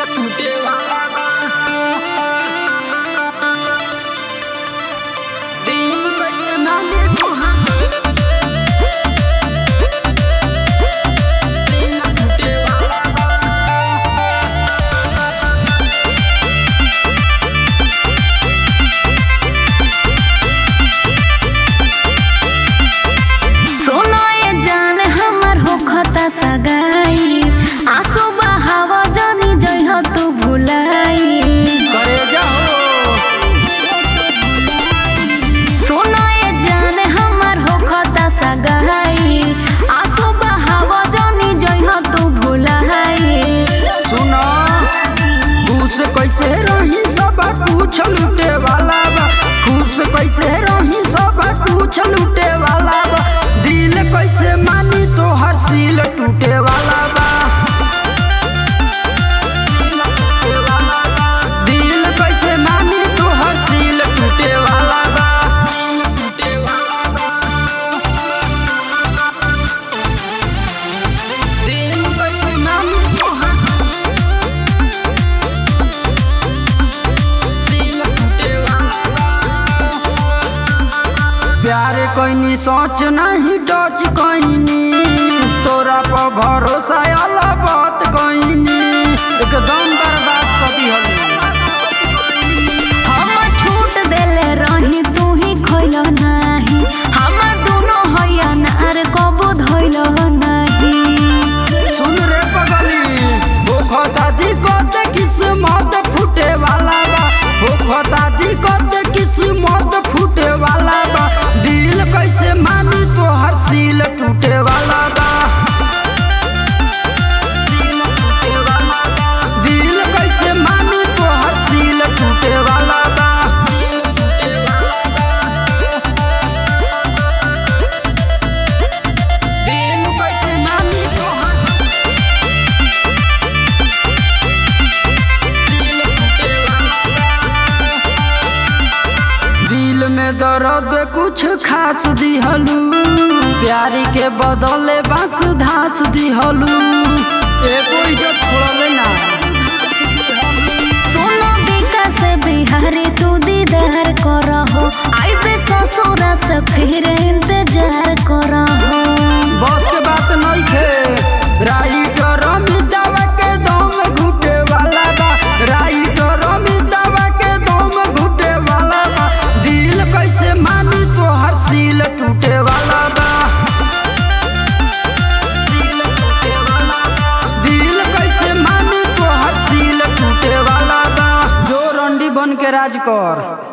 टूटे वाला दिल कैसे माने तुहार दिल टूटे वाला सुनो ये जान हमर होखता सगाई आंसू बहाव जानी जइह तू भुलाई करे जाओ सुनो ये जान हमर होखता सगाई आंसू बहाव जानी जइह तू भुलाई सुनो खुश कैसे रही सब कुछ लूटे वाला बा खुश कैसे रही सब कुछ लूटे वाला बा दिल कैसे मानी तो हर सील टूटे वाला बा दिल कैसे मानी तो हर सील टूटे वाला बा टूटे वाला बा दिल कैसे मानी तो हर दिल टूटे वाला प्यारे कोइनी सोच नहीं डच कोइनी तोरा पर भरोसा अल्लाह बात कोइनी एकदम बर्बाद कर दिहली हम छूट देले रही तू ही खोइल नाही हमर दुनो हैया नार कबो धइल नाही सुन रे पगली भूखता दिक्कत किस्मत फूटे वाला बा भूखता दिक्कत किस्मत फूटे वाला बा दिल कैसे मानी तो हर सील टूटे वाला बा दिल टूटे वाला बा दिल कैसे मानी तो हर सील टूटे वाला बा दिल टूटे वाला दिल कैसे मानी तो हर दिल में दर्द कुछ खास दिहलू प्यारी के बदले बास धास दिहलू एको इज्जत छोड़ले ना सोनो विकास बिहारी तू दीदार करहो आइबे ससुरा से फिर इंतजार करहो बस के बात नहीं खे राइटर अमितावा के दम घुटे वाला बा राइटर अमितावा के दम घुटे वाला बा दिल कैसे मानी तो हर सील टूटे वाला बा दिल टूटे वाला बा दिल कैसे मानी तो हर सील टूटे वाला बा जो रंडी बन के राज कर